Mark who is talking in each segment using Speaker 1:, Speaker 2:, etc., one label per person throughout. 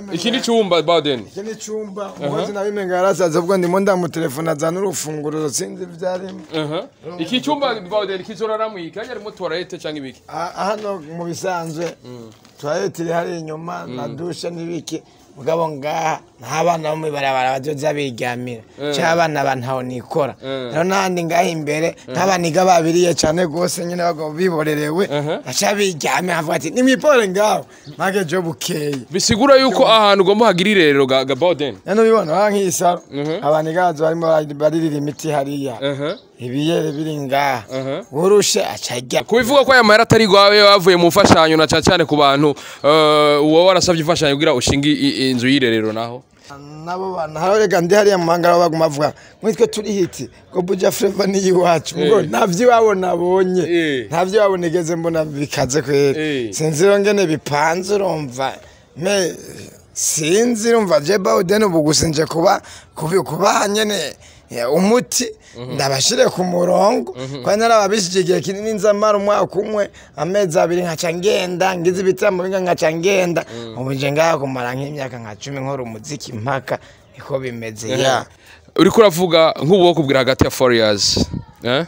Speaker 1: iki ni cyumba Bowden
Speaker 2: iki ni icyumba umukozi nawe imenga yarasaze ubwo ndimo ndamutelefona azana urufunguzo sinzi ibyarimo
Speaker 1: aha iki cyumba Bowden kizoraramu iki hajya harimo toilette cyangwa ibiki
Speaker 2: Ah, hano mu bisanzwe tuwarete iri hari inyuma na dushe n'ibiki mugabo ngaha nta bana bo mw'ibarabara bazoza biryamira cyangwa abana ba ntaho nikora rero n'ahandi ngaha imbere nk'abaniga babiriye cyane rwose nyine bagabo biborerewe baca biryamira bavuga ati nimwipore ngaho mpage jo bukeye
Speaker 1: bisigura yuko ahantu ugomba hagira irerero ga ga Bowden
Speaker 2: none ubibona aha nk'isaro abaniga bazo barimo baririra imiti hariya
Speaker 1: aha
Speaker 2: ibiyere biri ngaha urushe aca ajya
Speaker 1: kubivuga ko aya mahera atari gwawe bavuye mu mfashanyo na cyane cyane ku bantu eh, uwo warasabye imfashanyo kugira ushinge i- i- inzu y'irerero naho
Speaker 2: nabo bana harorega ndi hariya mu mahanga baba baguma bavuga mwitwe turi hiti ngo buja fleva ni iwacu ngo
Speaker 1: Eh.
Speaker 2: ntavyo iwabo nabonye
Speaker 1: Eh.
Speaker 2: ntavyo iwabo nigeze mbona bikaze kwera
Speaker 1: Eh.
Speaker 2: sinzi rero ngene bipanze urumva me sinzi urumva je bawuden ubu gusa nje kuba kubi- kubaha nyene eh, umuti ndabashire ku murongo kandi narababishije igihe kinini nza mara umwaka umwe amezi abiri nkaca ngenda ngize ibitambo binga nkaca ngenda ubu nje ngaha kumara nk'imyaka nka cumi nkora umuziki mpaka niko bimeze ya
Speaker 1: uriko uravuga nk'ubu wo kubwira hagati ya 4 years eh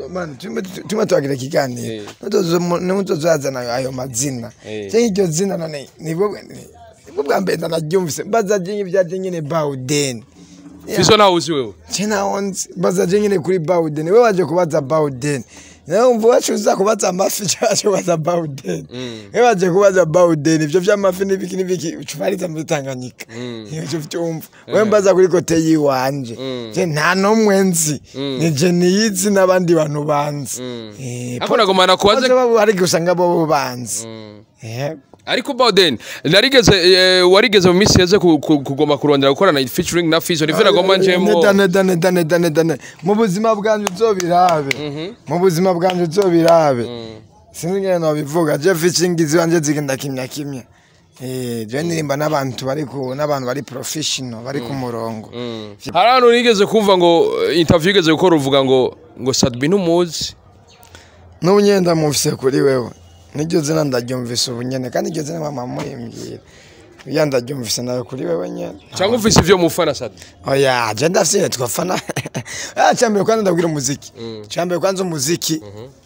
Speaker 2: tuma tuwagira ikiganiro nimutozazana ayo mazina
Speaker 1: Eh.
Speaker 2: cyangwa iryo zina none nibwo nibwo bwa mbere ndanaryumvise mbaza je nk'ibyaje nyine bawuden
Speaker 1: fiso nawe uzi wewe
Speaker 2: cinawonzi mbaza je nyine kuri bawuden we waje kubaza bawuden nawe umva wacu uza kubaza amafi cyangwa waje kubaza bawuden we waje kubaza bawuden ivyo vy'amafi n'ibiki n'ibiki ucubariza muri tanganyika ivyo vyumva we mbaza kuri kote yiwanje je nta n'umwe nzi ni je niyizi n'abandi bantu banzi Eh,
Speaker 1: Ako nagomana kubaza-
Speaker 2: Poze babo hari usanga bo banzi yego
Speaker 1: ariko Bowden narigeze eh, warigeze mu minsi yeze ku- ku- kugomba kurondera gukorana featuring na Fizo nivyo nagomba njemo
Speaker 2: Neda, neda, neda, neda, neda, neda. mu buzima bwanje uzobirabe mu buzima bwanje uzobirabe sinzi ngene nobivuga je ficingizi wanje zigenda kimya kimya Eh, je ndirimba n'abantu bari ku n'abantu bari professional bari ku murongo
Speaker 1: hari ahantu nigeze kumva ngo eh, interview igeze gukora uvuga ngo ngo Sadbi ntumuzi
Speaker 2: n'ubu nyene ndamufise kuri wewe niryo zina ndaryumvise ubu nyene kandi iryo zina mama murimbwira ya ndaryumvise nawe kuri wewe nyene
Speaker 1: cyangwa ufise ivyo mufana Sadbi
Speaker 2: oya je ndafise twafana ah cyambere kwanza ndabwira umuziki cyambere kwanza umuziki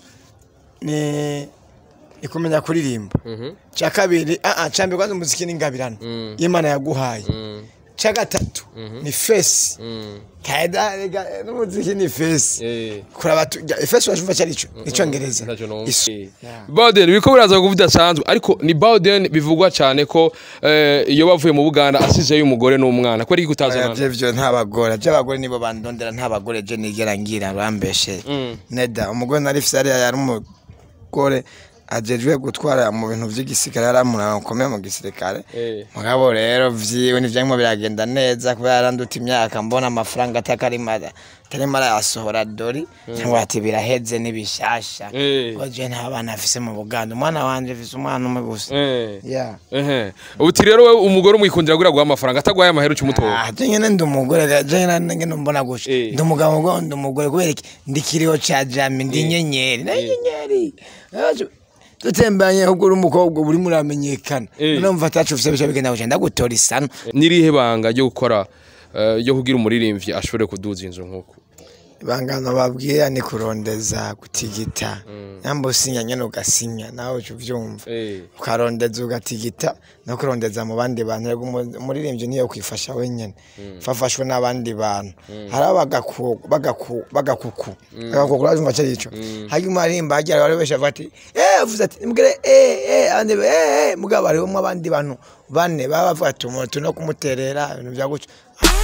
Speaker 2: ni ni kumenya kuririmba cya kabiri ah ah cyambere kwanza umuziki ni ingabirano imana yaguhaye cya gatatu ni face kaida rega n'umuziki ni face
Speaker 1: Eh.
Speaker 2: kuraba tu- ja, face washumva cyari cyo icyongereza
Speaker 1: Ntacyo numva.
Speaker 2: Isu-
Speaker 1: Eh.
Speaker 2: Yeah.
Speaker 1: Bowden biriko biraza kuba bidasanzwe ariko ni Bowden bivugwa cyane ko eh, iyo bavuye mu Buganda asizeyo umugore n'umwana kubera iki
Speaker 2: Oya,
Speaker 1: utazana
Speaker 2: byo byo nta bagore byo abagore nibo bandondera nta bagore je nigera ngira bambeshe neda umugore nari fise yari yari umugore ajejwe gutwara mu bintu vy'igisirikare yari umuntu ukomeye mu gisirikare
Speaker 1: Eh.
Speaker 2: mugabo rero vyiwe ntivyarimo biragenda neza kubera yaranduta imyaka mbona amafaranga atakarimo atarimo arayasohora dori cyangwa ati biraheze n'ibishasha
Speaker 1: Eh.
Speaker 2: ko je nta bana afise mu buganda umwana wanje afise umwana umwe gusa
Speaker 1: Eh.
Speaker 2: yeah.
Speaker 1: Ehe. Uti rero wewe umugore umwikundira gura guha amafaranga atagwaye amahera cy'umutobo.
Speaker 2: Ah, je nyene ndi umugore ga- je nyene ngene mbona gutya
Speaker 1: Eh.
Speaker 2: ndi umugabo ngo ndi umugore kubera iki ndi kiriho ca jami ndi inyenyeri na inyenyeri Aje- dutembanye ahubwo uri umukobwa uba urimo uramenyekana
Speaker 1: Eh.
Speaker 2: noneho mva atacu ufise bica bigenda guca ndagutora isano
Speaker 1: Nirihe banga ryo gukora eh, ryo kugira umuririmbyi ashobore kuduza inzu nkuko.
Speaker 2: ibangano babwira ni kurondeza gutigita nyamba usinya nyene ugasinya nawe uca uvyumva
Speaker 1: Eh.
Speaker 2: ukarondeza ugatigita no kurondeza mu bandi bantu rego umu- umuririmbyi niyo kwifasha wenyene fafashwe n'abandi bantu hari abagaku bagaku bagakuku bagakuku urumva cyo ico hanyuma arimba hagira bari besha bati eh avuze ati mbwire eh eh andi eh eh mugabo hari umwe abandi bantu bane baba bavuga ati umuntu no kumuterera ibintu bya gutyo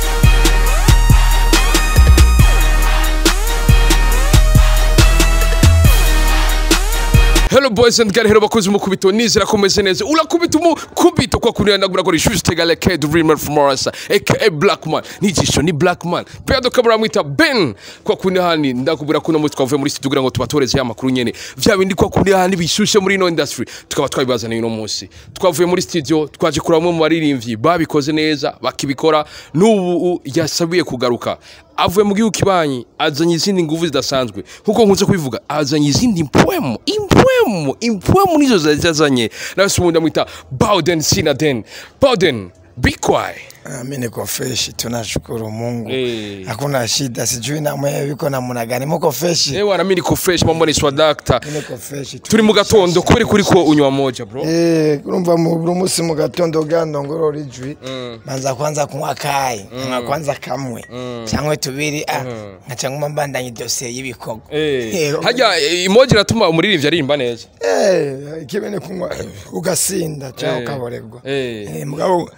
Speaker 1: Hello boys and girls, hello bakozi mukubito nizera ko meze neza. Urakubita umukubito kwa kundi ndagura ko rishuje tegale K Dreamer from Morasa aka Blackman. Nijisho ni Blackman. Pedro Kabura mwita Ben kwa kundi hani ndakubwira kuno mutwe twavuye muri studio kugira ngo tubatoreze ya makuru nyene. Vya bindi kwa kundi hani bishushe muri no industry. Tukaba twabibazaniye uno munsi. Twavuye muri studio twaje kuramwe mu baririmbyi babikoze neza bakibikora n'ubu yasabiye kugaruka. avuye mu gihugu kibanyi azanye izindi nguvu zidasanzwe nkuko nkunze kubivuga azanye izindi impwemu impwemu impwemu nizo zari zazanye nawe se ubundi amwita Bowden Sinaden Bowden bikwai
Speaker 2: Mimi niko fresh, tunashukuru Mungu.
Speaker 1: Eh.
Speaker 2: Hakuna shida, sijui na mwewe yuko namna gani. Muko fresh?
Speaker 1: ewe na mimi niko fresh mambo ni swadakta
Speaker 2: Mimi niko fresh.
Speaker 1: turi mu gatondo kubera kuri ko unywa moja bro
Speaker 2: Eh, urumva mu buri munsi mu gatondo gando ngorora ijwi manza kwanza kunywa kayi nkanywa kwanza kamwe cyangwa tubiri ah nkaca nguma mbandanya idosiye y'ibikorwa
Speaker 1: Eh,
Speaker 2: Eh,
Speaker 1: harya eh, emoji iratuma umuririmbyi aririmba neza
Speaker 2: Eh, kibe ni kunywa ugasinda cyangwa
Speaker 1: Eh.
Speaker 2: ukaborerwa
Speaker 1: Eh.
Speaker 2: Eh, mugabo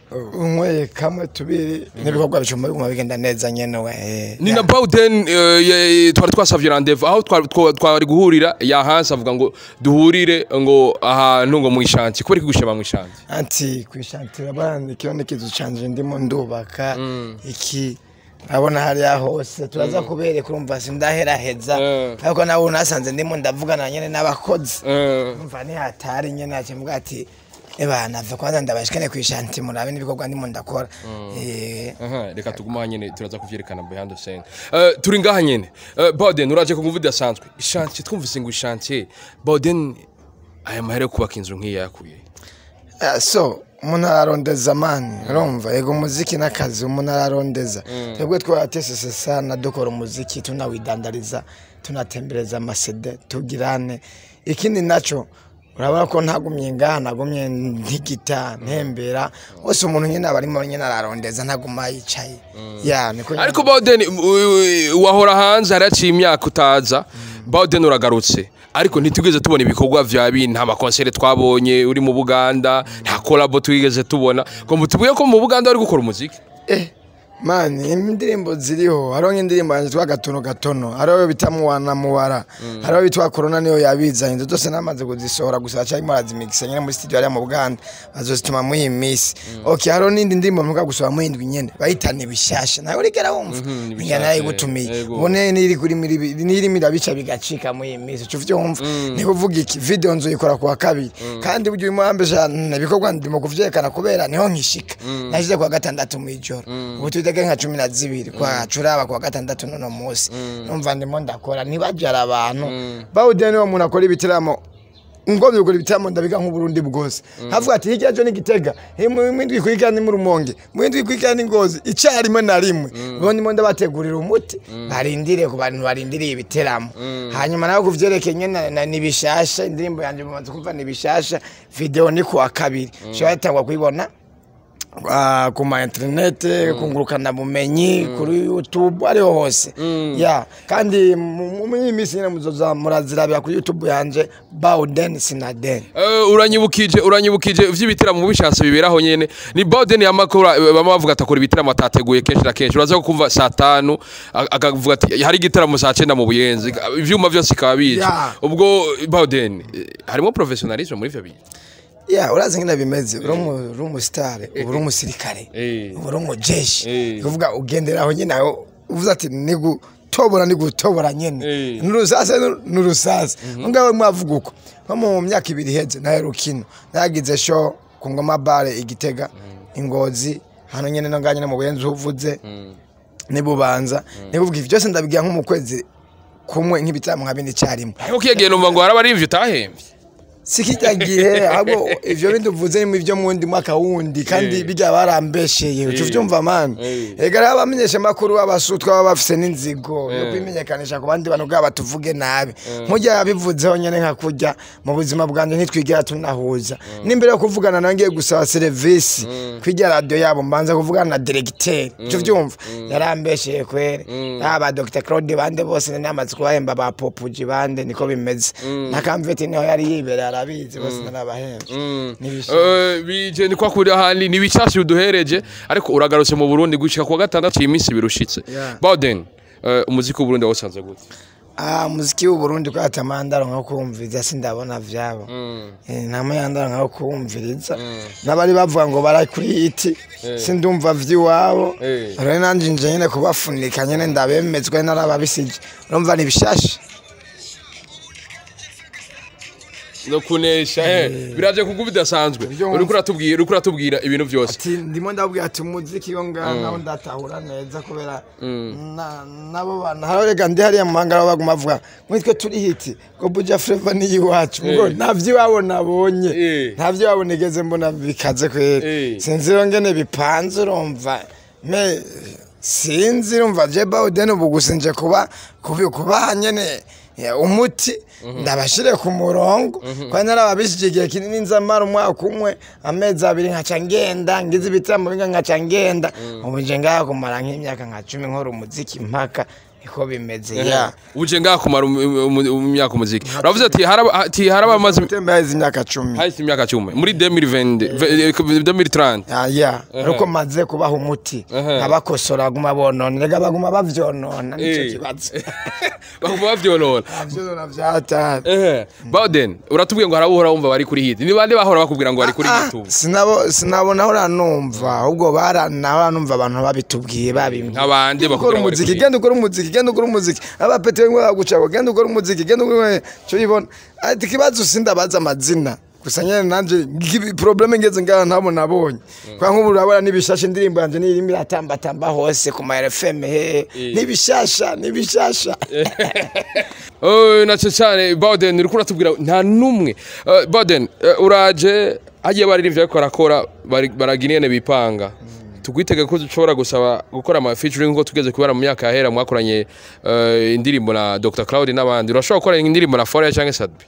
Speaker 2: unyweye kamwe tubiri n'ibikorwa bicuma biguma bigenda neza nyene we eh,
Speaker 1: ni
Speaker 2: ya.
Speaker 1: na Bawden eh, ye- twari twasavye rendez-vous aho twari twa- twari guhurira yahanse avuga ngo duhurire ngo ahantu ngo mu ishanti kubera kigushema mu ishanti
Speaker 2: anti kwishantira bana ikiyo n'ikizu canje ndimo ndubaka iki abona hariya hose turaza kubereka urumva sindaheraheza
Speaker 1: Eh.
Speaker 2: ariko nawe unasanze ndimo ndavugana nyene n'abakozi
Speaker 1: Eh,
Speaker 2: umva nihatari nyene acimbwa ati eba nava kwanza ndabashikane kwishanti murabe n'ibikorwa ndimo ndakora Eh,
Speaker 1: aha, reka tuguma nyene turaza kuvyerekana behind the scene Eh, turi ngaha nyene Eh, Bawden uraje ku nguvu idasanzwe ishanti twumvise ngo ishanti Bawden aya mahera yo kubaka inzu nk'iyi yakuye
Speaker 2: Eh, so umuntu ararondeza mani urumva yego umuziki n'akazi umuntu ararondeza twebwe twaratesese sana dukora umuziki tunawidandariza tunatembereza amasede tugirane ikindi naco urabona ko ntagumye ngaha nagumye ntigita ntembera wose umuntu nyine aba arimo nyine ararondeza ntaguma yicaye ya niko nyine-
Speaker 1: ariko Bawden uh, wahora hanze haraciye imyaka utaza Bawden uragarutse ariko ntitwigeze tubona ibikorwa vya bintu nta makonsere twabonye uri mu Buganda nta collabo twigeze tubona ngo mutubwiye ko mu Buganda wari gukora umuziki
Speaker 2: Eh, mani indirimbo ziriho hariho nk'indirimbo yanjye twa gatono gatono hariho bita muwana muwara hariho bitwa korona niyo yabizanye izo zose namaze kuzisohora gusa hacarimo arazimikisa nyine muri studio hariya mu buganda bazozituma muri iyi minsi ok hariho n'indi ndirimbo mvuga gusohora muri indwi nyene bayitana ibishasha nawe urigera wumva
Speaker 1: ibishasha,
Speaker 2: njya narayigutumiye
Speaker 1: yego.
Speaker 2: ubone n'iri kuri miri- n'irimo irabica bigacika muri iyi minsi uca uvyumva ni kuvuga iki video nzoyikora kuwa kabiri kandi burya urimo wambesha ibikorwa ndimo kuvyerekana kubera niho nkishika nashize kuwa gatandatu mw'ijoro ubu tudege nka cumi na zibiri kwa curaba kuwa gatandatu nono munsi numva ndimo ndakora ntibajara abantu bawudiya niwo muntu akora ibitaramo ngo bigura ibitaramo ndabiga nk'uburundi bwose havuga ati hirya cyo n'igitega mwindwi kwika ni mu rumonge mwindwi kwika ni ngozi icarimwe na rimwe bo ndimo ndabategurira umuti barindire ku bantu barindiriye ibiteramo hanyuma nawe kuvyerekeye nyene na- ni bishasha indirimbo yanje mumaze kumva ni bishasha video ni kuwa kabiri shobora yatangwa kuyibona ah, ku ma interinete kungurukana bumenyi kuri youtube ariho hose ya kandi mu- mu- muri iyi minsi nyine muzoza murazirabira kuri youtube yanje bawden sinaden
Speaker 1: Eh, uranyibukije uranyibukije vy'ibitaramo bishatse biberaho nyene ni Bawden yamakora bama bavuga atakora ibitaramo atateguye kenshi na kenshi uraza kumva saa tanu a- akavuga ati hari igitaramo saa cenda mu buyenzi ivyuma vyose ikaba bizi
Speaker 2: Ya.
Speaker 1: ubwo Bawden eh, harimo professionalism muri ivyo bintu
Speaker 2: ya urazi ngene bimeze uri umu- uri umusitare uba uri umusirikare
Speaker 1: Eh.
Speaker 2: uba uri umujeshi
Speaker 1: Eh.
Speaker 2: ni kuvuga ugenderaho nyine aho uvuze ati nigutobora nigutobora nyene
Speaker 1: Eh.
Speaker 2: n'urusase n'urusase ngawe mwavuga uko nko mu myaka ibiri iheze nahe rukino nagize show ku ngoma bare igitega ingozi hano nyene no nganye no mu buyenzi uvuze nibubanza nibuvuga ivyo byose ndabigira nko mu kwezi kumwe nk'ibitaramo nka bine icyarimwe
Speaker 1: ariko kiyagiye numva ngo haraba ari ivyo utahembye
Speaker 2: sikijya gihe ahubwo ivyo bindi uvuze ni ivyo mu wundi mwaka wundi kandi
Speaker 1: Eh.
Speaker 2: bijya barambesheye uca
Speaker 1: Eh.
Speaker 2: uvyumva mani
Speaker 1: Eh.
Speaker 2: ega rero abamenyesha makuru b'abasutwa baba bafise n'inzigo yo
Speaker 1: Eh.
Speaker 2: kwimenyekanisha ku bandi bantu bwabo batuvuge nabi mujya yabivuzeho nyene nka kurya mu buzima bwanjye ntitwigera tunahuza n'imbere yo kuvugana nawe ngiye gusaba serivisi kwirya radiyo yabo mbanza kuvugana na diregiteri uca uvyumva yarambesheye kwere aba dr claude bande bose namaze kubahemba ba popuji bande niko bimeze na kamveti niho yari yibereye arabizi bose narabahembe N'ibishimwe.
Speaker 1: Eh, bije ni kwa kuri ahandi ni bicasi uduhereje ariko uragarutse mu Burundi gushika kwa gatandatu iminsi birushitse
Speaker 2: Yeah.
Speaker 1: Bawden eh, umuziki w'u Burundi wawusanze gute
Speaker 2: Ah, muziki w'u Burundi ko atamandaro nka kumviriza sindabona vyabo Eh, nta mayandaro nka kumviriza n'abari bavuga ngo bara kuri iti sindumva vy'iwabo
Speaker 1: Eh.
Speaker 2: rero nanje nje nyene kubafunika nyene ndabemezwe narababisije urumva ni bishasha
Speaker 1: no kunesha eh biraje kuko bidasanzwe
Speaker 2: Ibyo
Speaker 1: uriko uratubwira uriko uratubwira ibintu byose
Speaker 2: ati ndimo ndabwira ati umuziki yo ngaha naho ndatahura neza kubera na- nabo bana hariya rega ndi hariya mu mahanga aho baguma bavuga mwitwe turi hiti ngo buja fleva ni iwacu ngo
Speaker 1: Eh.
Speaker 2: ntavyo iwabo nabonye
Speaker 1: Eh.
Speaker 2: ntavyo iwabo nigeze mbona bikaze kwera
Speaker 1: Eh.
Speaker 2: sinzi rero ngene bipanze urumva me sinzi urumva je bawudeni ubu gusa nje kuba kubi- kubaha nyene eh, umuti ndabashire ku murongo kwa narababishije igihe kinini nza mara umwaka umwe amezi abiri nkaca ngenda ngize ibitaramo binga nkaca ngenda ubu nje ngaha kumara nk'imyaka nka cumi nkora umuziki mpaka niko bimeze ya
Speaker 1: uje ngaha kumara um- um- um- imyaka umuziki uravuze ati haraba ati haraba amaze
Speaker 2: tembe haizi imyaka cumi
Speaker 1: hahise imyaka 10 muri 2020 2030
Speaker 2: Ah, ya ariko maze kubaha umuti
Speaker 1: Aha.
Speaker 2: nkabakosora baguma bonona rega baguma bavyonona nico
Speaker 1: Eh.
Speaker 2: kibazo
Speaker 1: baguma bavyonona
Speaker 2: vyonona vyatari
Speaker 1: ehe Bawden uratubwiye ngo harabura wumva bari kuri hit ni bande bahora bakubwira ngo bari kuri
Speaker 2: Ah,
Speaker 1: YouTube
Speaker 2: sinabo sinabona ahora numva ahubwo baranahora numva abantu babitubwiye babimye
Speaker 1: nk'abandi
Speaker 2: ukora
Speaker 1: bakubwira ngo bari
Speaker 2: umuziki
Speaker 1: kuri
Speaker 2: genda ukora umuziki genda ukora umuziki abapete ngo bagucako genda ukora umuziki genda ukora cyo yibona ati ikibazo sindabaza amazina gusa nyene nanje ngibi- probleme ngeze ngaha ntabo nabonye kwa nk'ubu urabona n'ibishasha indirimbo yanje nirimo iratambatamba hose ku ma RFM he n'ibishasha n'ibishasha
Speaker 1: Oh, naco cyane Bawden uriko uratubwira nta numwe Eh, Bawden eh, uraje hagiye baririmbye ariko barakora bari- baragira ingene bipanga tugwitege ko dushobora gusaba gukora ama featuring nko tugeze kubera mu myaka yahera mwakoranye eh, indirimbo na Dr Cloud n'abandi urashobora gukora indirimbo na Foria cyangwa Sadbi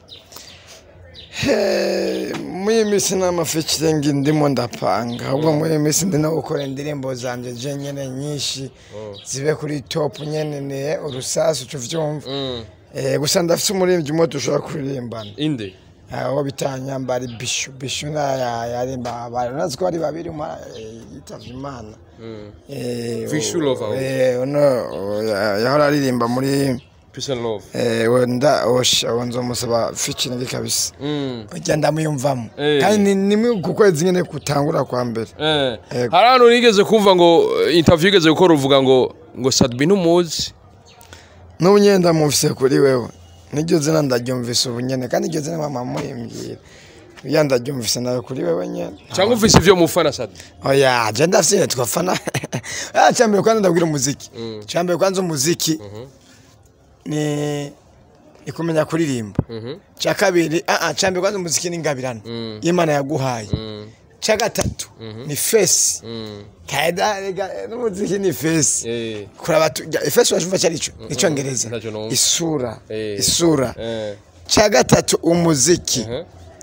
Speaker 2: Eh, muri iyi minsi n'amafeaturing ndimo ndapanga ahubwo muri iyi minsi ndi no gukora indirimbo zanje je nyene nyinshi zibe kuri top nyene ne urusasu uvyumva Eh, gusa ndafite umuririmbyi umwe dushobora kuririmbana
Speaker 1: inde
Speaker 2: aho bitanyambara bishu bishu na ya- yarimba abantu nazi ko ari babiri umwe eh, yitavye imana Eh,
Speaker 1: Vishu Lover.
Speaker 2: eh, uno ya- yahora aririmba muri
Speaker 1: Peace and love
Speaker 2: eh, wenda osha nzomusaba featuring kabisa
Speaker 1: Mm.
Speaker 2: ujya ndamuyumvamo
Speaker 1: Eh.
Speaker 2: kandi ni nimwe ku kwezi nyine kutangura kwa mbere
Speaker 1: Eh,
Speaker 2: Yego.
Speaker 1: hari ahantu nigeze kumva ngo eh, interview igeze gukora uvuga ngo ngo Sadbi ntumuzi
Speaker 2: n'ubu nyine ndamufise kuri wewe n'iryo zina ndaryumvise ubu nyine kandi iryo zina mama muyimbwira ya ndaryumvise nawe kuri wewe nyine
Speaker 1: cyangwa ufise ivyo mufana Sadbi
Speaker 2: oya je ndafise twafana ah cyambere kwanza ndabwira umuziki cyambere kwanza umuziki ni ni kumenya kuririmba cya kabiri ah ah cyambere kwanza umuziki ni ingabirano y'Imana yaguhaye cya gatatu ni face kaida rega n'umuziki ni face
Speaker 1: Eh.
Speaker 2: kuraba tu- ja- face washumva cyarico icyongereza
Speaker 1: ntacyo numva.
Speaker 2: isura
Speaker 1: Eh.
Speaker 2: isura
Speaker 1: Eh.
Speaker 2: cya gatatu umuziki
Speaker 1: Mhm.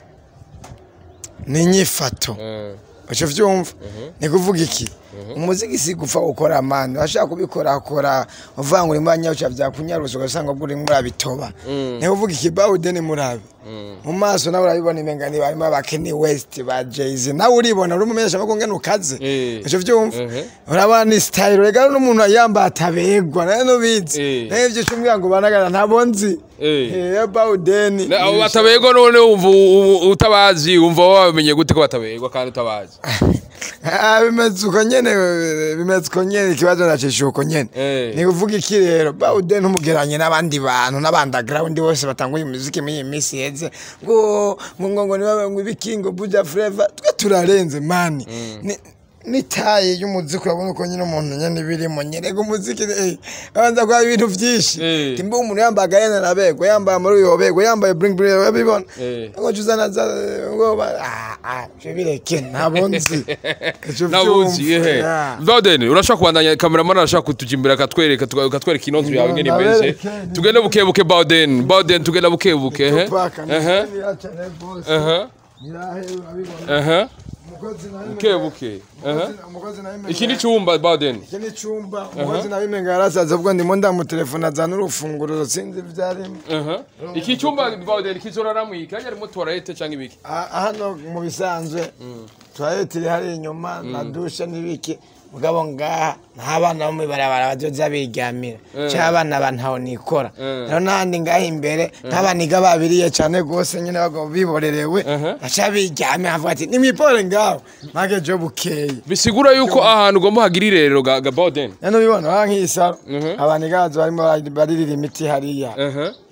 Speaker 2: ni inyifato
Speaker 1: Eh.
Speaker 2: uco vyumva ni kuvuga iki umuziki si gupfa gukora mani washaka kubikora kora uvuga ngo urimo anyawuca vyakunyarusa ugasanga ubwo urimo urabitoba ni kuvuga iki bawudeni murabe mu maso nawe urabibona imengani barimo abakeni west ba jayz nawe uribona uri umumenyesha makuru ngene ukaze
Speaker 1: Eh.
Speaker 2: uco vyumva
Speaker 1: Mhm.
Speaker 2: urabona ni style rega n'umuntu yambaye atabegwa nawe nubizi
Speaker 1: Eh.
Speaker 2: nawe ivyo cumbwira ngo banagara ntabo nzi
Speaker 1: Eh.
Speaker 2: Eh, bawudeni
Speaker 1: Na- abo batabegwa none wumva u- u- utabazi wumva wamenye gute ko batabegwa kandi utabazi
Speaker 2: Ah, bimeze uko nyene bimeze uko nyene ikibazo nacisha uko nyene
Speaker 1: Eh.
Speaker 2: ni kuvuga iki rero bawude ntumugeranye n'abandi bantu n'abandagrawundi bose batanguye umuziki muri iyi minsi heze ngo ngo ngo ngo niba ngo ibikingo buja flava twe turarenze mani Ni- n'itaye y'umuziki urabona uko nyine umuntu nyene birimo nyerega umuziki eh, abanza kuba ibintu vyinshi
Speaker 1: Eh.
Speaker 2: timba umuntu yambaye agahena arabegwa yambaye muri yobegwa yambaye bring bring urabibona
Speaker 1: Eh.
Speaker 2: ngo juzana za ngo ba ah ah je bireke ntabonzi Ico
Speaker 1: nabuzi
Speaker 2: vyumva,
Speaker 1: ehe
Speaker 2: yeah.
Speaker 1: Bawden urashaka kubandanya cameraman arashaka kutuja imbere akatwereka tuka- ukatwereka inonzu yawe ngene imeze
Speaker 2: Ndabereke.
Speaker 1: tugende buke buke Bawden Bawden tugenda buke buke ehe
Speaker 2: Tupac, ni-
Speaker 1: ehe
Speaker 2: ni yacane boss.
Speaker 1: ehe
Speaker 2: Nyirahe urabibona.
Speaker 1: ehe
Speaker 2: Umukozi nawe
Speaker 1: buke buke ehe
Speaker 2: umukozi- umukozi nawe imenga-
Speaker 1: iki ni cyumba Bawden
Speaker 2: iki ni icumba umukozi nawe imenga yarasaze ubwo ndimo ndamutelefona azana urufunguro sinzi ivyarimo
Speaker 1: ehe iki cyumba Bawden kizoraramu iki hajya harimo toilette cyangwa ibiki
Speaker 2: Ah, hano mu bisanzwe toilette iri hari inyuma na dushe n'ibiki mugabo ngaha nta bana bo mw'ibarabara bazoza biryamira cyangwa abana ba ntaho nikora
Speaker 1: Eh.
Speaker 2: rero n'ahandi ngaha imbere nk'abaniga babiriye cyane rwose nyine bagabo biborerewe
Speaker 1: Mhm.
Speaker 2: baca biryamira havuga ati nimwipore ngaho mpage jo bukeye
Speaker 1: bisigura yuko ahantu ugomba hagira irerero ga ga Bawden
Speaker 2: none ubibona ba nk'iyi saro
Speaker 1: Mhm.
Speaker 2: abaniga bazo barimo baririra imiti hariya
Speaker 1: ehe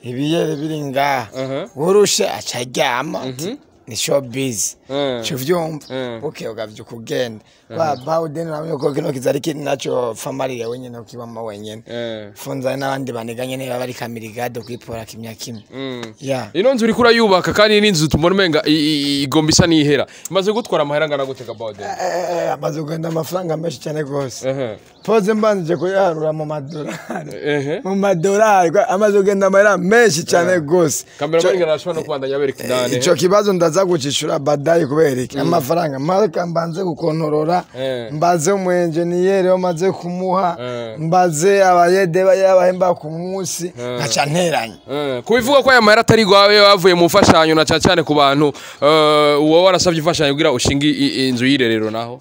Speaker 2: ibiyere biri ngaha
Speaker 1: Aha.
Speaker 2: urushe aca aryama ati, ni showbiz
Speaker 1: Mm.
Speaker 2: cyo vyumva
Speaker 1: Mm.
Speaker 2: buke ugavyuka ugenda ba bawudeni namenye ko kino kizari kiri naco famariye wenyene ukibama wenyene
Speaker 1: Eh.
Speaker 2: funza n'abandi baniga nyene baba ari kamirigado kwipora kimya kimwe
Speaker 1: Mm.
Speaker 2: ya
Speaker 1: ino nzu uriko urayubaka kandi n'inzu tubona umenga i- i- igomba isa n'ihera imaze gutwara amahera angana gute kabode
Speaker 2: Eh, amaze kugenda amafaranga menshi cyane rwose
Speaker 1: ehe
Speaker 2: poze mbanzije kuyaharura mu madolari
Speaker 1: ehe
Speaker 2: mu madolari kwa- amaze kugenda amahera menshi cyane rwose
Speaker 1: kameramani ngarashobora no kubandanya bereka indani
Speaker 2: ico kibazo ndaza gucishura badayi kubera iki amafaranga mareka mbanze gukontorora
Speaker 1: Eh.
Speaker 2: mbaze umu enjeniyeri wamaze kumuha
Speaker 1: Eh.
Speaker 2: mbaze abayede y'abahemba ku munsi nkaca nteranya
Speaker 1: Eh, kubivuga ko aya mahera atari gwawe bavuye mu mfashanyo na cyane cyane ku bantu eh, uwo warasabye imfashanyo kugira ushinge i- i- inzu y'irerero naho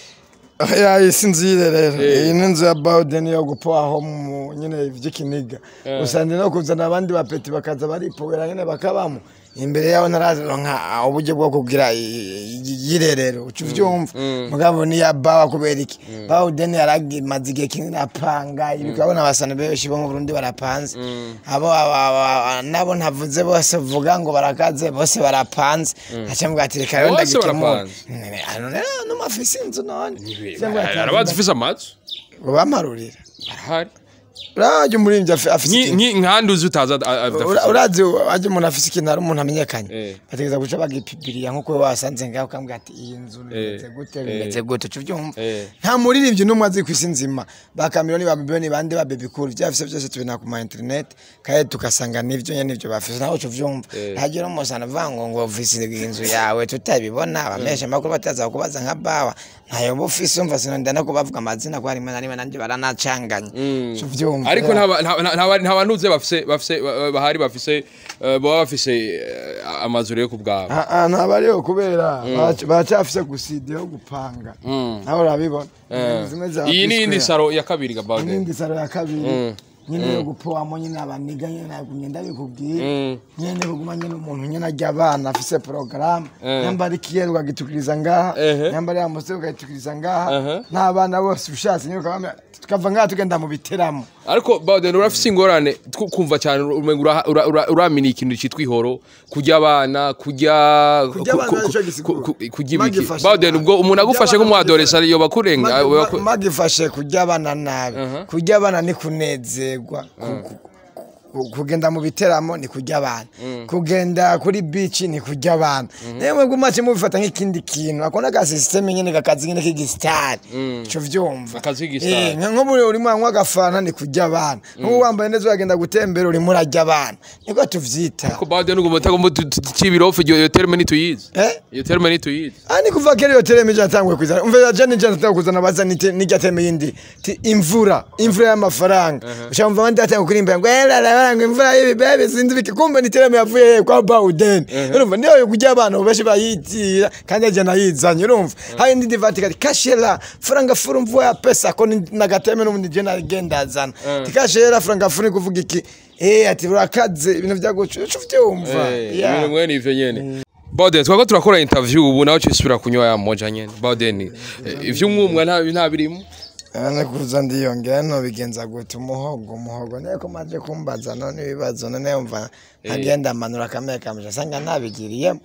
Speaker 2: ya isi nzire rero iyi ni inzu ya bawudeni yo gupoaho mu nyine ivy'ikiniga usanze no kuzana abandi bapeti bakaza baripowera nyine bakabamo imbere yaho ntararonka uburyo bwo kugira i- i- yirerero uca uvyumva mugabo ni ya bawa kubera iki bawudeni yaragimaze igihe kinini apanga ibi urabona abasana benshi bo mu burundi barapanze abo aba- aba- nabo ntavuze bose vuga ngo barakaze bose barapanze aca mbwa ati reka rero
Speaker 1: Bose
Speaker 2: ndagikemura
Speaker 1: barapanze.
Speaker 2: hano rero n'umafisi inzu none
Speaker 1: arabazi ufise amazu
Speaker 2: ngo bamarurira
Speaker 1: barahari
Speaker 2: urajya umurimbyi afi- afise
Speaker 1: Nki-
Speaker 2: ikintu
Speaker 1: nki- nkandi uzi utaza a- a-
Speaker 2: Ura-
Speaker 1: adafise
Speaker 2: urazi ajya umuntu afise ikintu hari umuntu amenyekanye
Speaker 1: Eh.
Speaker 2: bategereza guca bagipibiriya nk'uko we wasanze ngaho ukambwira ati iyi nzu bimeze
Speaker 1: Eh.
Speaker 2: gute
Speaker 1: Eh.
Speaker 2: bimeze gute uca ubyumva
Speaker 1: Eh.
Speaker 2: nta muririmbyi n'umwe azi ku isi nzima ba kamironi ba biboni bande ba baby cool byafise byose tubina ku ma internet kandi tugasanga nivyo nyene nivyo bafise nawe uca uvyumva
Speaker 1: Eh.
Speaker 2: hagira umusana avuga ngo ngo ufise inzu yawe tutabibona abamesha amakuru bataza kubaza nka bawa ntayo uba ufise umva sinonda no kubavuga amazina ko harimo na rimwe nanje baranacanganya uca uvyumva
Speaker 1: ariko nta ba- nta- nta- nta bantu uzi bafise bafise ba- bahari bafise eh, baba bafise eh, amazu rero ku bwabo
Speaker 2: ntabariho kubera baca- baracyafise guside yo gupanga nawe urabibona
Speaker 1: Eh.
Speaker 2: Zimwe za
Speaker 1: iyi ni
Speaker 2: P-Square.
Speaker 1: indi saro ya kabiri gabode
Speaker 2: n'indi saro ya kabiri
Speaker 1: Mm.
Speaker 2: nyine yo gupoamo nyine abaniga nyine nagumye ndabikubwiye
Speaker 1: Mm.
Speaker 2: nyine kuguma nyine umuntu nyine ajya abana afise porogaramu
Speaker 1: Eh.
Speaker 2: nyambara ikiyeri ukagitukiriza ngaha
Speaker 1: Ehe.
Speaker 2: nyambara ya musore ukagitukiriza ngaha
Speaker 1: Aha.
Speaker 2: n'abana bose ushatse nyine ukabamenya tukava ngaha tugenda mu biteramo
Speaker 1: ariko bawden urafise ingorane two kumva cyane umenga ura- ura- ura- uramenya ikintu cyitwa ihoro kurya abana kurya
Speaker 2: Kurya abana
Speaker 1: ku- ku-
Speaker 2: nicyo
Speaker 1: ku-
Speaker 2: gisigura.
Speaker 1: ku- kurya ibiki
Speaker 2: Magifashe
Speaker 1: bawden
Speaker 2: nabi.
Speaker 1: ubwo umuntu agufashe
Speaker 2: Kurya abana
Speaker 1: nk'umwadoresa yo bakurenga
Speaker 2: Magi-
Speaker 1: we
Speaker 2: ma-
Speaker 1: baku-
Speaker 2: magifashe kurya abana nabi
Speaker 1: Aha.
Speaker 2: kurya abana ni kunezerwa ku- ku- ku- kugenda mu biteramo ni kurya abana kugenda kuri bici ni kurya abana nayo mwebwe umaze mubifata nk'ikindi kintu akona ka sisiteme nyine kakazi nyine k'igisitari ico vyumva
Speaker 1: Akazi k'igisitari.
Speaker 2: Eh, nka- nk'ubu urimo uranywa agafana ni kurya abana nk'ubu wambaye neza uragenda gutembera urimo urarya abana niko tuvyita
Speaker 1: ko bawden ugomba utagomba cibirofu iyo terme ntituyizi
Speaker 2: Eh?
Speaker 1: iyo terme ntituyizi
Speaker 2: ani kuva kera iyo tereme ije yatanguye kuzana umva jane ije yatanguye kuzana baza nite n'irya tereme yindi ti imvura imvura y'amafaranga ushamva abandi yatanguye kuririmba ngo era ngo imvura y'ibibebe sinzi biki kumbe ni tereme yavuye kwa Bawden urumva niyo yo kujya abantu benshi bayitira kandi aje nayizanye urumva hari indi divati kati kashera franga furu mvua ya pesa ko ni- nagateme n'ubundi je nagenda azana tikashera franga furu ni kuvuga iki eh ati urakaze ibintu byagucu ucu vyumva
Speaker 1: Eh,
Speaker 2: Yeah.
Speaker 1: ibintu mwene ivyo nyene Bawden twako turakora interview ubu nawe cisubira kunywa ya moja nyene Bawden eh, ivy'umwumwa nta nta birimo
Speaker 2: Ana kuza ndiyongera no bigenza gute umuhogo umuhogo niyo ko maje kumbaza none ibibazo none yumva agenda amanura kamera kamuja sanga nabigiriyemo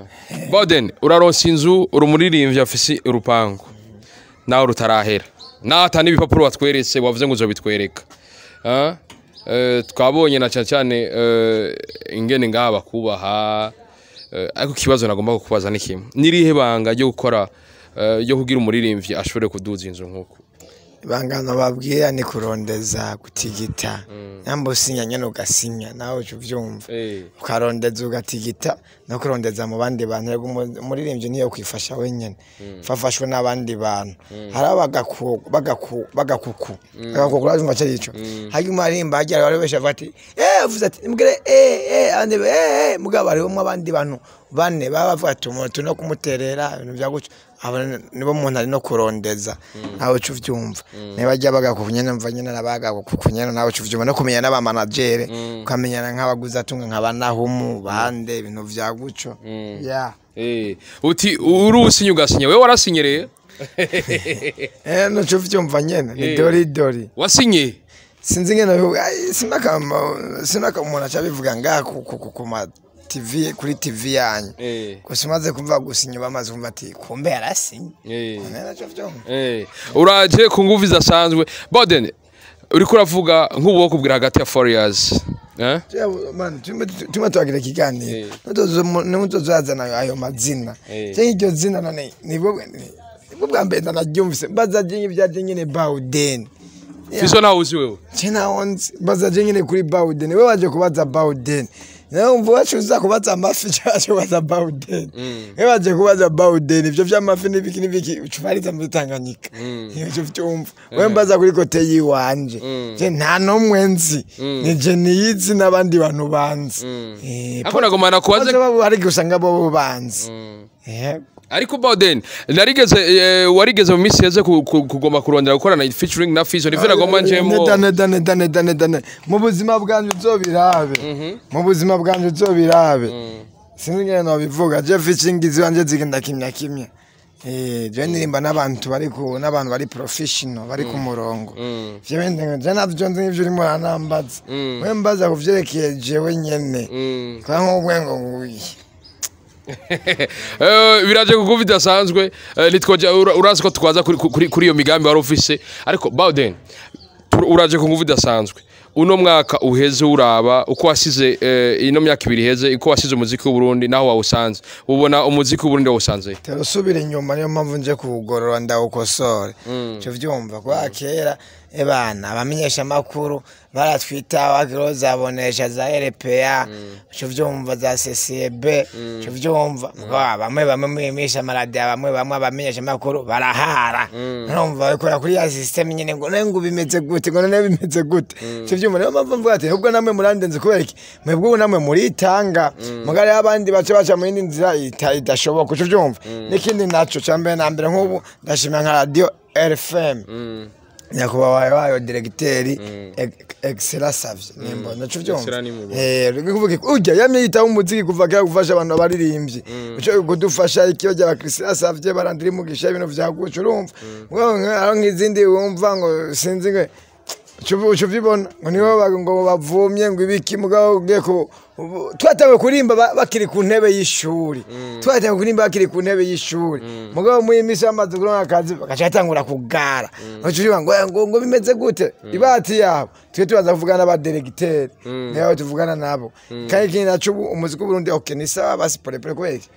Speaker 1: Bawden uraronsa inzu uri umuririmbyi afise urupangu nawe rutarahera nawe ata n'ibipapuro watweretse wavuze ngo uzobitwereka Ah? Eh, twabonye na cyane cyane eh, ingene ngaha bakubaha eh, ariko ikibazo nagomba kukubaza ni kimwe nirihe banga ryo gukora eh, ryo kugira umuririmbyi ashobore kuduza inzu nk'uko
Speaker 2: ibangano babwira ni kurondeza gutigita nyamba usinya nyene ugasinya nawe uca uvyumva
Speaker 1: Eh.
Speaker 2: ukarondeza ugatigita no kurondeza mu bandi bantu rego umu- umuririmbyi niyo kwifasha wenyene fafashwe n'abandi bantu hari abagaku bagaku bagakuku bagakuku urumva cyo ico hanyuma arimba hajya bari besha bati eh uvuze ati mbwire eh eh ande eh eh mugabo hari umwe abandi bantu bane baba bavuga ati umuntu no kumuterera ibintu bya gutyo abo nibo umuntu ari no kurondeza nawe uca uvyumva niba ajya bagakuku nyene mva nyene nabagakuku nyene nawe uca uvyumva no kumenya n'abamanagere ukamenyana nk'abaguzi atunga nk'abanahumu bande ibintu vya gutyo yeah
Speaker 1: Eh, uti uri usinye ugasinya wewe warasinyereye
Speaker 2: Eh, nuco uvyumva nyene ni
Speaker 1: Eh.
Speaker 2: dori dori
Speaker 1: wasinye
Speaker 2: sinzi ngene bivuga ai, sinaka sinaka umuntu aca bivuga ngaha ku- ku- ku- ku ma TV kuri TV yanyu
Speaker 1: Eh.
Speaker 2: gusa umaze kumva gusa inyuma amaze kumva ati kumbe yarasinye
Speaker 1: Eh.
Speaker 2: nacyo vyumva
Speaker 1: Eh, uraje ku nguvu zidasanzwe boden uriko uravuga nk'ubu wo kubwira hagati ya four years eh?
Speaker 2: tuma twagira ikiganiro nimutozazana ayo mazina
Speaker 1: Eh.
Speaker 2: cyangwa iryo zina none nibwo nibwo bwa mbere ndanaryumvise mbaza je nk'ibyaje nyine bawudeni
Speaker 1: fiso ntawe uzi wewe
Speaker 2: je naho nzi mbaza je nyine kuri bawudeni we waje kubaza bawudeni nawe umva wacu uza kubaza amafi cyangwa waje kubaza bawudeni we waje kubaza bawudeni ivyo vy'amafi n'ibiki n'ibiki ucubariza muri tanganyika ivyo vyumva we mbaza kuri kote yiwanje je nta n'umwe nzi ni je niyizi n'abandi bantu banzi Eh,
Speaker 1: Ariko nagomana kubaza-
Speaker 2: Poze babo hari usanga bo banzi yego
Speaker 1: ariko boden narigeze eh, warigeze mu minsi yeze ku- ku- kugomba kurondera gukorana featuring na fiso nivyo nagomba njemo
Speaker 2: Neda, neda, neda, neda, neda, neda. mu buzima bwanje uzobirabe mu buzima bwanje uzobirabe sinzi ngene nobivuga je ficingizi wanje zigenda kimya kimya Eh, je ndirimba n'abantu bari ku n'abantu bari professional bari ku murongo vyo bindi je navyo nzi nk'ivyo urimo uranambaza we mbaza ku vyerekeye jewe nyene kwa nk'ubwengo nguyi
Speaker 1: Eh, biraje ku nguvu idasanzwe eh, nitwoja ura- urazi ko twaza kuri- kuri kuri iyo migambi wari ufise ariko boden tur- uraje ku nguvu idasanzwe uno mwaka uheze uraba uko wasize eh, ino myaka ibiri iheze uko wasize umuziki w'uburundi naho wawusanze ubona umuziki w'uburundi wawusanze
Speaker 2: terusubira inyuma niyo mpamvu nje kuwugorora ndawukosore cyo vyumva kwa kera ebana abamenyesha amakuru baratwita wakiro zabonesha za RPA cyo vyumva za CCB cyo vyumva mugabo bamwe bamwe mwimisha amaradiyo bamwe bamwe abamenyesha amakuru barahara numva bakora kuri ya system nyine ngo nengo bimeze gute ngo none bimeze gute cyo vyumva niyo mpamvu mvuga ati ubwo namwe murandenze kubera iki mwebwe ubu namwe muritanga mugari abandi bace baca mu yindi nzira ita- idashoboka cyo vyumva n'ikindi naco cyambere na mbere nk'ubu ndashimira nka radio RFM nyakubahwa wayo wayo diregiteri excella savye nimbo naco
Speaker 1: Excella
Speaker 2: vyumva
Speaker 1: ni mu-
Speaker 2: eh kuvuga iki, urya yamye yitaho umuziki kuva kera gufasha abantu baririmbye ico kudufasha ikiyo rya Christina savye barandiri mugisha ibintu vyaguca urumva ngo aro nk'izindi wumva ngo sinzi ngo uca ubibona ngo nibo ba- ngo bavumye ngo ibiki mugabo ugiye ku ubu- twatawe kurimba ba- bakiri ku ntebe y'ishuri twatawe kurimba bakiri ku ntebe y'ishuri mugabo muri iyi minsi bamaze kuronka akazi bagaca batangura kugara uca ubiba ngo ngo ngo bimeze gute ibati yabo twe tubaza kuvugana n'abaderegiteri niyo tuvugana nabo kandi ikindi naco ubu umuziki w'uburundi ok ni sawa basi polepole kubera iki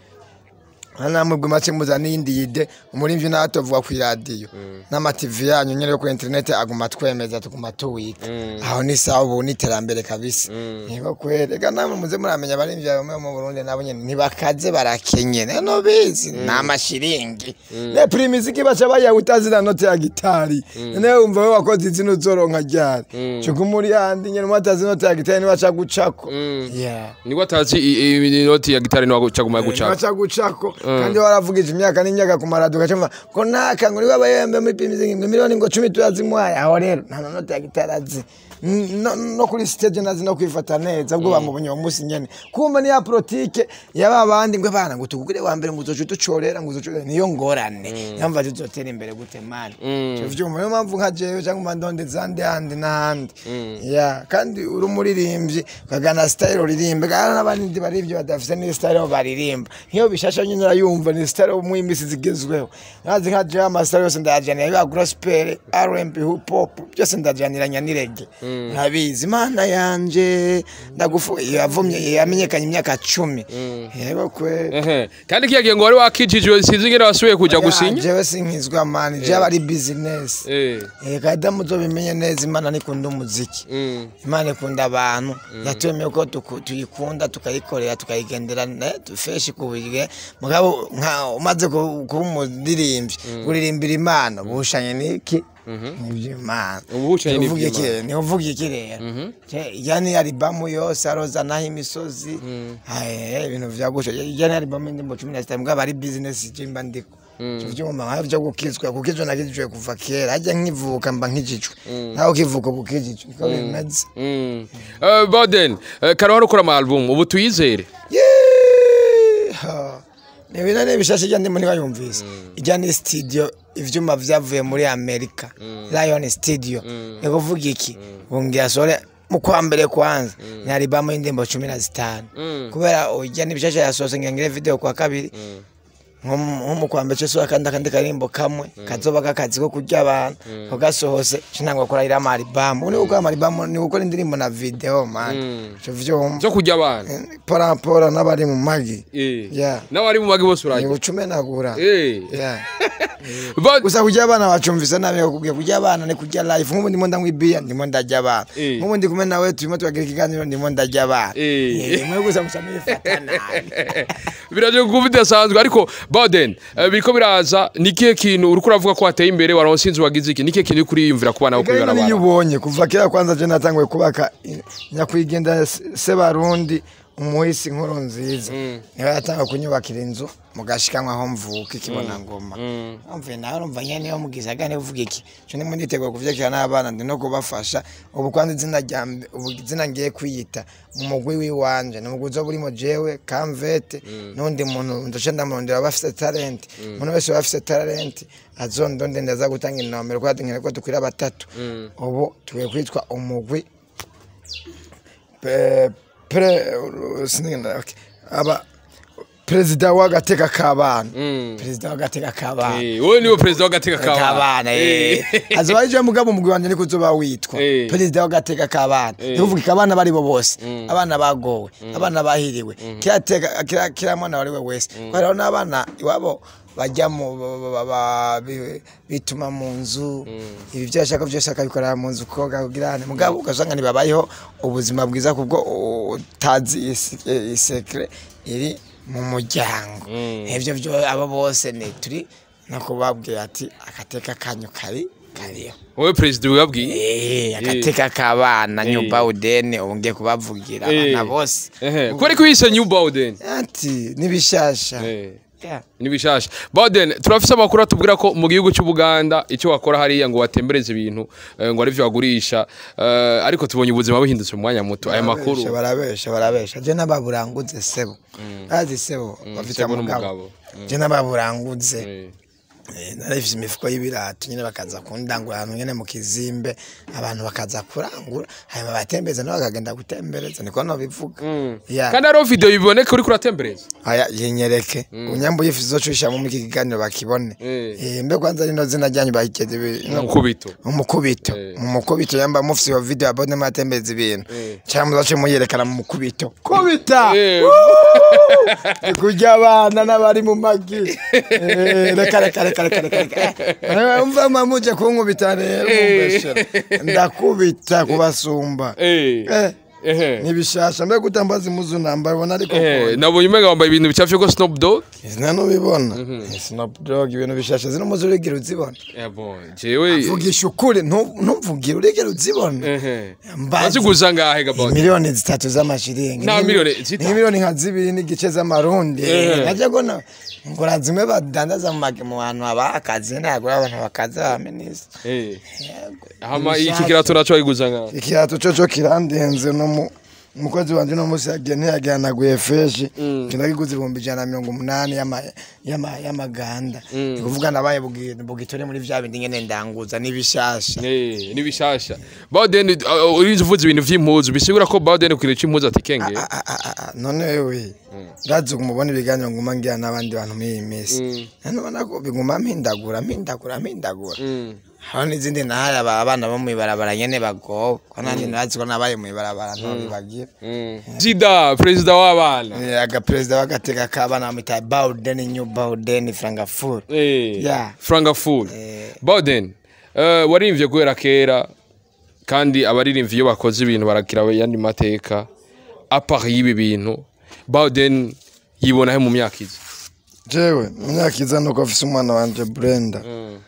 Speaker 2: namwe bwe make muza n'iyindi yide umurimvyi nawe atovuga ku iradiyo n'amativi yanyu nyene yo ku interineti aguma twemeza tuguma tuwika aho ni sawa ubu ni iterambere kabisa niba kwereka namwe muze muramenya abarimvyi bamwe mu Burundi nabo nyene ntibakaze barakenye neno bizi ni amashiringi ne primiziki baca bayaha utazina note ya gitari none wumva we wakoze izina uzoronka ryari cuka muri yandi nyene umwatazi note ya gitari nibaca gucako yeah
Speaker 1: niko atazi i- i- inoti ya gitari niwa caguma gucaka
Speaker 2: baca gucako kandi waravugije imyaka n'imyaka ku maradiyo ugacumva ngo naka ngo niwe abayembe muri pimizi ngo miliyoni ngo cumi turazimuhaye aho rero nta nonota ya gitarazi no, no kuri stage nazi no kwifata neza ubwo bamubonye uwo munsi nyene kumva ni ya politike yaba bandi ngo bana ngo tugugire wa mbere ngo uzoca uducorera ngo uzoca niyo ngorane yamva tuzotera imbere gute mani cyo vyuma niyo mpamvu nka jewe cyangwa mandonde zandi handi n'ahandi ya kandi uri umuririmbyi ukagana style uririmba kandi n'abandi baririmbyi badafite ni style aho baririmba nk'iyo bishasha nyine urayumva ni style yo mu imisi zigezweho nazi nka jewe amasityle yose ndayajanira yaba gospel R&B hip hop byose ndajaniranya n'irege urabizi imana yanje ndagufu yavumye yamenyekanye imyaka cumi yego kwe
Speaker 1: Ehe. kandi kiya gihe ngo wari wakijijwe sinzi ngene wasubiye kuja gusinya
Speaker 2: jewe sinkizwa mani jewe aba ari business
Speaker 1: Eh.
Speaker 2: Eh, kada muzobimenye neza imana nikunda umuziki
Speaker 1: Mm.
Speaker 2: imana ikunda abantu yaturemeye ko tuku- tuyikunda tukayikorera tukayigendera dufeshi ku buryo mugabo nka umaze ku- kuba umuririmbyi uririmbira imana bushanye n'iki iby'imana
Speaker 1: Ubuhushanye
Speaker 2: Ni uvuga
Speaker 1: n'iby'Imana.
Speaker 2: iki- ni uvuga iki rero Je, ijya ni alibamu yose aroza naho imisozi Aye, ibintu vyagusha ijya ni alibamu y'indirimbo cumi na zitanu mugabo ari bizinesi jimba ndiko vyuma nkaho vyo gukizwa gukizwa nakijijwe kuva kera hajya nkivuka mba nkijijwe nawe ukivuka uba ukijijwe niko bimeze
Speaker 1: Mm. Eh, Boden eh, kare wari ukora ama album ubu tuyizere
Speaker 2: Yeeha. ni ibintu ni bishasha ijya ndimo ntibayumvise ijya ni studio ivyuma vyavuye muri amerika lion studio ni kuvuga iki bungira sore mu kwa mbere kwanza ni albamu y'indirimbo cumi na zitanu kubera ujya n'ibishasha yasohotse ngengere video kwa kabiri nko mu- nko mu kwa mbere cyose akandi akandi karimbo kamwe kazoba kakazi ko kurya abantu ko gasohose cinangwa gukora ira amalibamu ni gukora amalibamu ni gukora indirimbo na video man cyo vyumva
Speaker 1: zo kujya abana
Speaker 2: pora pora n'abari mu magi
Speaker 1: Eh.
Speaker 2: Yeah.
Speaker 1: n'abari mu magi bose
Speaker 2: ni
Speaker 1: urajya
Speaker 2: gucumenagura
Speaker 1: Eh.
Speaker 2: Yeah.
Speaker 1: But-
Speaker 2: gusa kurya abana bacumvise nabi bakubwiye kurya abana ni kurya life nk'ubu ndimo ndanywa ibiya ndimo ndarya abana
Speaker 1: Eh.
Speaker 2: nk'ubu ndi kumwe nawe turimo turagira ikiganiro ndimo ndarya abana
Speaker 1: Eh.
Speaker 2: Eh, mwe gusa musa mwifata nabi
Speaker 1: biraje kuba bidasanzwe ariko baden eh, biriko biraza ni ikihe kintu uriko uravuga ko wateye imbere waronse inzu wagize iki ni ikihe kintu uriko uriyumvira ku bana bo kuri
Speaker 2: Igari niyo
Speaker 1: barabara
Speaker 2: ubonye kuva kera kwanza je natanguye kubaka i- nyakwigendera se- sebarundi umuhisi nkuru nziza niwe yatanga kunyubakira inzu mugashikamwe aho mvuka ikibona ngoma mvuye nawe urumva nyene niyo mugize agane uvuga iki cyo ndimo nditegura kuvyakira n'abana ndi no kubafasha ubu kwanza izina rya mbe- ubu izina ngiye kwiyita mu mugwi wiwanje ni umugwi uzoba urimo jewe kamvete n'undi muntu ndace ndamurondera abafise talent umuntu wese waba afise talent azondonde ndaza gutanga inomero kwa dukeneye ko dukwira batatu ubu tugiye kwitwa umugwi pe- pre sinigenda okay. aba perezida w'agateka k'abana perezida w'agateka k'abana
Speaker 1: Eh, wowe niwe perezida w'agateka
Speaker 2: k'abana
Speaker 1: k'abana
Speaker 2: eh azoba ari mugabo umugwi wanje niko uzoba witwa
Speaker 1: Eh.
Speaker 2: perezida w'agateka k'abana ni kuvuga abana bari bo bose abana bagowe abana bahiriwe kira teka kira kira mwana wari we wese ko hariho n'abana iwabo bajya mu ba- ba- ba- bi- bituma mu nzu ibi byo ashaka byose akabikorera mu nzu koga kugira ane mugabo ugasanga ntibabayeho ubuzima bwiza kubwo utazi isi- eh, isekre iri mu muryango ibyo byo abo bose ni turi no kubabwira ati agateka kanyu kari kariho
Speaker 1: wowe perezida wabwiye
Speaker 2: Eh, agateka k'abana new bawudeni ubu ngiye kubavugira abana bose
Speaker 1: kubera ko wise new bawden
Speaker 2: ati n'ibishasha Yeah.
Speaker 1: ni bishasha bawden turafise amakuru atubwira ko mu gihugu cy'ubuganda icyo wakora hariya ngo watembereze ibintu eh, ngo arivyo wagurisha eh, ariko tubonye ubuzima buhindutse mu mwanya muto aya makuru
Speaker 2: Barabesha, barabesha barabesha je n'ababuranguze sebo azi sebo bafite
Speaker 1: Sebo
Speaker 2: umugabo
Speaker 1: n'umugabo.
Speaker 2: je n'ababuranguze
Speaker 1: Eh.
Speaker 2: Eh, narifise imifuko y'ibirato nyine bakaza kundangura ahantu nyene mu kizimbe abantu bakaza kurangura hanyuma batembeza nabo bakagenda gutembereza niko nobivuga Yeah.
Speaker 1: kandi hariho video biboneka uriko uratembereza
Speaker 2: aya yinyereke unyambuye ifu zocushamo mu iki kiganiro bakibone
Speaker 1: Eh.
Speaker 2: Eh, mbe kwanza rino zina ryanyu bahikeze bi- no-
Speaker 1: umukubito
Speaker 2: umukubito
Speaker 1: Eh.
Speaker 2: mu mukubito yamba mufise iyo video abone matembeza ibintu
Speaker 1: Eh.
Speaker 2: cyangwa muzace muyerekana mu mukubito kubita
Speaker 1: Eh.
Speaker 2: Ni kurya abana n'abari mu magi Eh, reka reka reka reka reka reka Eh, umva mamuje kunkubita rero mumbeshera ndakubita kubasumba
Speaker 1: Eh.
Speaker 2: Eh,
Speaker 1: Ehe.
Speaker 2: nibishasha mbe kutambaza imuzu namba ubona ariko
Speaker 1: Eh, nabonye umenga wambaye ibintu bicafye ko Snoop Dogg
Speaker 2: izina nubibona Snoop Dogg ibintu bishasha zino muzu urigera uzibona
Speaker 1: Eh, bon, jewe
Speaker 2: vugisha ukuri ntu- ntuvugire urigera uzibona
Speaker 1: ehe
Speaker 2: Mbazi.
Speaker 1: baziguza ngahe gabon
Speaker 2: miliyoni zitatu z'amashiringi
Speaker 1: Nta
Speaker 2: Ni-
Speaker 1: miliyoni zitatu?
Speaker 2: ni miliyoni nka zibiri n'igice z'amarundi
Speaker 1: Eh.
Speaker 2: najya gona ngura zimwe badandaza mu magi mu bantu haba akazi ntabwo abantu bakaza ba minisita
Speaker 1: Eh. hama iki kirato naco bayiguza ngahe
Speaker 2: ikirato cyo cyo kirandenze no mu umukozi wanje no musi yagiye ntiyagihanaguye feshi kinagiguze ibihumbi ijana na mirongo umunani y'ama- y'ama- y'amaganda ni kuvuga nabaye bugi- bugitore muri vya bindi nyene ndanguza n'ibishasha
Speaker 1: Eh, ni bishasha Bawden uh, urize uvuze ibintu vy'impuzu bisigura ko Bawden kwira c'impuzu atikenge
Speaker 2: Ah, ah, ah, ah, none wewe ndazi kumubona ibiganiro nguma ngira n'abandi bantu muri iyi minsi none ubona ko biguma mpindagura mpindagura mpindagura hano n'izindi nahari aba- abana bo mw'ibarabara nyene bagowe ko nanjye nazi ko nabaye mw'ibarabara ntobibagira
Speaker 1: Zida perezida w'abana
Speaker 2: agaperezida w'agateka k'abana bamwita bawudeni new bawudeni frangafuri
Speaker 1: Eh,
Speaker 2: Yeah.
Speaker 1: Frankfurt
Speaker 2: Eh.
Speaker 1: Bawden uh, warimvye guhera kera kandi abaririmvye iyo bakoze ibintu barakira yandi mateka apart y'ibi bintu Bawden yibonahe mu myaka izi
Speaker 2: jewe imyaka iza nuko afise umwana wanje brenda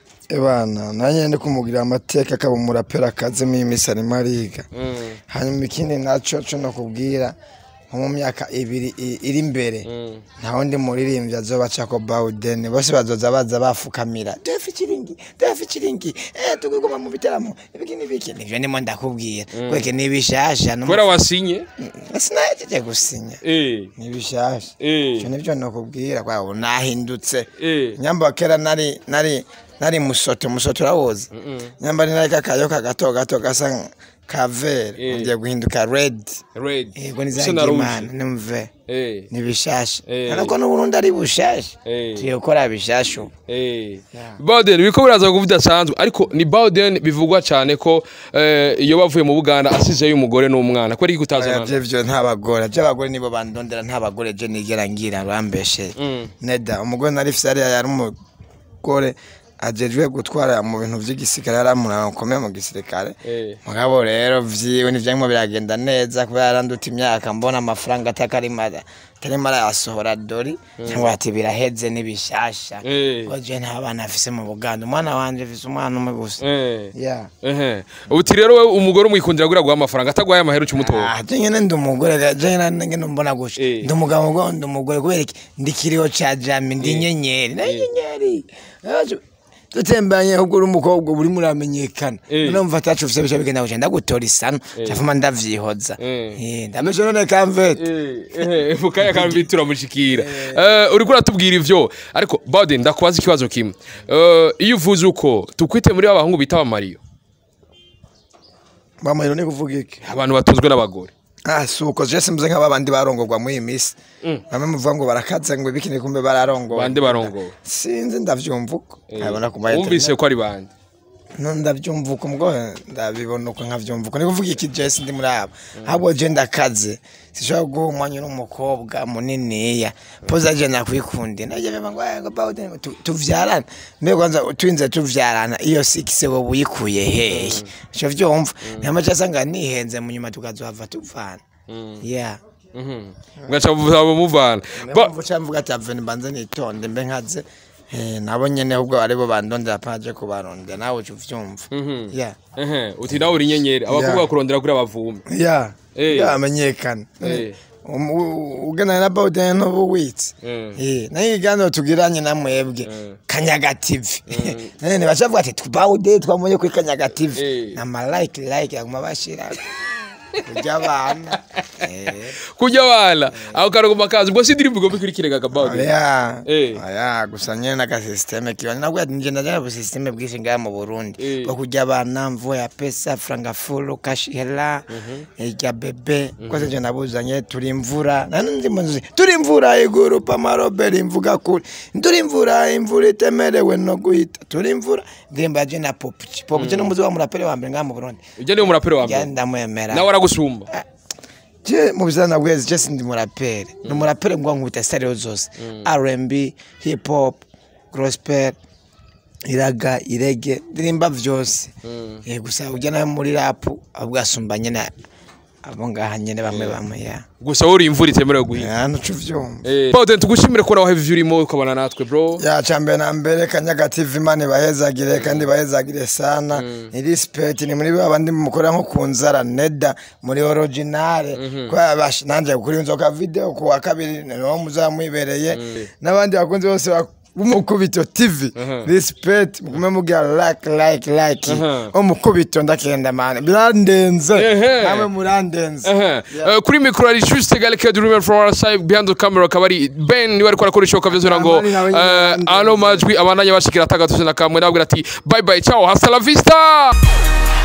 Speaker 2: ebana nanjye ndi kumugirira amateka akaba umurapera akazemo imisi arimo ariga hanyuma ikindi naco co nakubwira nko mu myaka ibiri i- iri imbere nta wundi muririmbyi azoba acako bawudeni bose bazoza baza bafukamira defi kiringi defi kiringi eh tuguguma mu bitaramo ibiki n'ibiki nivyo ndimo ndakubwira kweke nibishasha
Speaker 1: kubera wasinye
Speaker 2: sinahejeje gusinya
Speaker 1: eh
Speaker 2: nibishasha
Speaker 1: eh
Speaker 2: ivyo nivyo nakubwira kwa ubu nahindutse
Speaker 1: eh
Speaker 2: nyamba kera nari nari nari musoto musoto urawoza nyamba ni nari kakayoka gato gato gasa nka- ka vere
Speaker 1: Eh.
Speaker 2: ngiye guhinduka red
Speaker 1: red
Speaker 2: yego ni
Speaker 1: Bisa na rouge.
Speaker 2: zangimana nimve
Speaker 1: eh
Speaker 2: ni bishasha
Speaker 1: Eh.
Speaker 2: ariko n'uburundi ari bushasha
Speaker 1: Eh.
Speaker 2: tugiye gukora bishasha ubu
Speaker 1: Eh.
Speaker 2: Yeah.
Speaker 1: Bowden biko biraza kuvuga bidasanzwe ariko ni Bowden bivugwa cyane ko eh, iyo bavuye mu Buganda asizeyo umugore n'umwana ko ari
Speaker 2: Oya,
Speaker 1: gutazana
Speaker 2: vyo vyo nta bagore vyo abagore nibo bandondera nta bagore je nigera ngira rambeshe
Speaker 1: Mm.
Speaker 2: neda umugore nari fise ariya yari umugore ajejwe gutwara mu bintu vy'igisirikare yari umuntu akomeye mu gisirikare
Speaker 1: Eh.
Speaker 2: mugabo rero vyiwe ntivyarimo biragenda neza kubera yaranduta imyaka mbona amafaranga atakarimo atarimo arayasohora dori cyangwa ati biraheze n'ibishasha
Speaker 1: Eh.
Speaker 2: kuko je nta bana afise mu buganda umwana wanje afise umwana umwe gusa
Speaker 1: Eh.
Speaker 2: yeah.
Speaker 1: Ehe. Uti rero we umugore umwikundira gura guha amafaranga atagwaye amahera ucimutora.
Speaker 2: Ah, je nyene ndi umugore ga- je nyene ngene mbona gusha
Speaker 1: Eh.
Speaker 2: ndi umugabo ngo ndi umugore kubera iki ndi kiriho ca jami ndi inyenyeri na inyenyeri Aje- dutembanye ahubwo uri umukobwa uri muramenyekana
Speaker 1: Eh.
Speaker 2: none mva tacu ufise bica bigenda guca ndagutora isano cavuma ndavyihoza
Speaker 1: Eh.
Speaker 2: Eh, ndameshe none kamvete
Speaker 1: Eh, eh, mukaya kambi turamushikira. Eh, uriko uratubwira ivyo ariko Bowden ndakubaza ikibazo kimwe. Eh, iyo uvuze uko tukwite muri abahungu bita abamariyo
Speaker 2: bamahiro ni kuvuga iki
Speaker 1: abantu batunzwe n'abagore.
Speaker 2: ah suko je simvuze nk'aba bandi barongorwa muri iyi misi bamwe muvuga ngo barakaze ngo ibikini kumbe bararongorwa
Speaker 1: Bande barongowe.
Speaker 2: sinzi ndavyumva uko nkabona ku ma
Speaker 1: Wumvise ko ari bande.
Speaker 2: no ndabyumva uko mgo ndabibona uko nkavyumva uko nikuvuga iki jesi ndi muri abo ahubwo je ndakaze sishobora guha umwanya n'umukobwa muniniya poza je nakwikunde naje beba ngo "Eh, ngo bawude tu- tuvyarana mbe kwanza twinze tuvyarana iyo sikise wowe uyikuye hehe ico vyumva nyama casanga nihenze mu nyuma tukazohava tuvana yeah
Speaker 1: Mhm. Ngacha muvana. Ba-
Speaker 2: mpamvu cyangwa mvuga ati aveni mbanze nitonde mbe nkaze eh, nabo nyene ahubwo aribo bandondera paje kubarondera nawe uca uvyumva yeah
Speaker 1: Ehe, uti nawe uri inyenyeri abakobwa
Speaker 2: Yeah.
Speaker 1: bakurondera kuri abavume.
Speaker 2: ya
Speaker 1: Eh.
Speaker 2: ya amenyekana
Speaker 1: Eh.
Speaker 2: Um- u- ugana na bawudeni n'ubu witse
Speaker 1: Mm.
Speaker 2: Eh, nayo ikiganiro tugiranye na mwebwe
Speaker 1: Mm.
Speaker 2: kanyaga tv none bacavuga ati tubawude twamuye kuri kanyaga tv
Speaker 1: Eh.
Speaker 2: na malayike layike aguma bashira kurya abana Eh.
Speaker 1: Kujya bana. Aho karagoma kazi ubwo si ndirimbo igomba ikurikire ga Bowden.
Speaker 2: oya
Speaker 1: Eh.
Speaker 2: oya gusa nyene n'agasisiteme kiwanje nabwo ati nje ndajana busisiteme bwinshi ngaha mu burundi
Speaker 1: Eh.
Speaker 2: bwo kurya abana mvo ya pesa franga fulu kashi hela irya bebe kose nje nabuzanye turi imvura nani ndi mu nzu turi imvura iguru pamaroberi imvuga kuri turi imvura imvura itemerewe no guhita turi imvura ndirimbo yaje na popuci popuci n'umuzi wa muraperi wa mbere ngaha mu burundi
Speaker 1: Ujya niwe muraperi wa
Speaker 2: ya
Speaker 1: mbere.
Speaker 2: ndamwemera
Speaker 1: Nawe aragusumba.
Speaker 2: je mu bizana bwezi je sindi muraperi ni umuraperi ngo nkubita style zose R&B hip hop gospel iraga irege ndirimba vyose eh gusa ujya nawe muri rap ahubwo asumba nyene abo ngaha nyene bamwe bamwe ya
Speaker 1: Gusa wowe uri imvura itemerewe guhinga.
Speaker 2: ya nucu vyumva
Speaker 1: Eh, Bowden tugushimire ko nawe ivyo urimo ukabana natwe bro.
Speaker 2: ya cambe na mbere kanyaga tv imana ibahezagire kandi ibahezagire sana ni respect ni muri babandi mukora nko ku nzara neda muri originale kwa bash nanje kuri nzoka video ku wa kabiri niwo muzamwibereye n'abandi bakunzi bose bak- umukubito tv respect mugume mugira like like like
Speaker 1: Mhm.
Speaker 2: umukubito ndakenda mane birandenze
Speaker 1: Ehe.
Speaker 2: namwe murandenze
Speaker 1: Ehe. Eh, kuri mikoro ari Juste Galeke du River from our side behind the camera akaba ari Ben niwe ariko arakora ishoka vyose ngo
Speaker 2: Amani nawe nyine
Speaker 1: eh,
Speaker 2: yarandenze.
Speaker 1: ano majwi abandanya bashikira atagatuze na kamwe nabwira ati bye bye ciao hasta la vista